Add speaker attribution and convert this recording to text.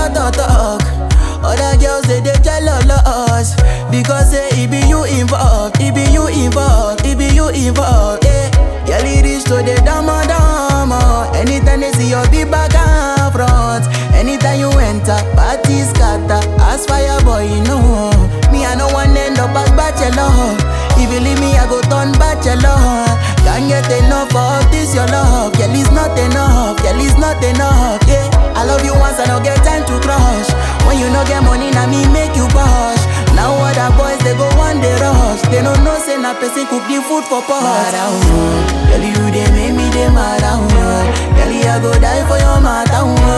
Speaker 1: talk, talk, talk. Other girls say they jealous because say it be you involved, it be you involved, it be you involved. Yeah, girl it is to the dama dama. Anytime they see your big back and front, anytime you enter, party scatter. As fire boy, you know me I no one end up as bachelor. If you leave me, I go turn bachelor. Can't get enough of this your love, girl it's not enough, girl it's not enough. Yeah, I love you once, I don't get time to crush. When you no get money, now me make you push. Now other boys they go one day rush. They don't know say na person cook the food for pot. Mara oh, girl you they make me they mad oh. Girl I go die for your matter oh.